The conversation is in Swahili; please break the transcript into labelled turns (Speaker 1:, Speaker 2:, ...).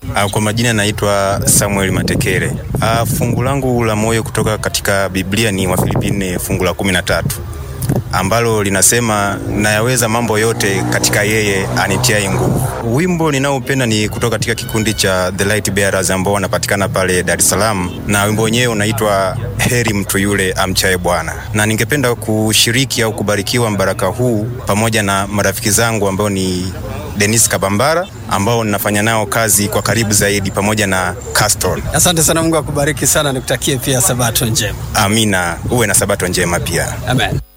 Speaker 1: Uh, kwa majina naitwa Samuel Matekere. Uh, fungu langu la moyo kutoka katika Biblia ni Wafilipi nne fungu la kumi na tatu ambalo linasema nayaweza mambo yote katika yeye anitiaye nguvu. Wimbo ninaopenda ni kutoka katika kikundi cha The Light Bearers ambao wanapatikana pale Dar es Salaam, na wimbo wenyewe unaitwa heri mtu yule amchaye Bwana, na ningependa kushiriki au kubarikiwa mbaraka huu pamoja na marafiki zangu ambao ni Denis Kabambara ambao ninafanya nao kazi kwa karibu zaidi pamoja na Caston.
Speaker 2: Asante sana, Mungu akubariki sana, nikutakie pia sabato njema.
Speaker 1: Amina, uwe na sabato njema pia.
Speaker 2: Amen.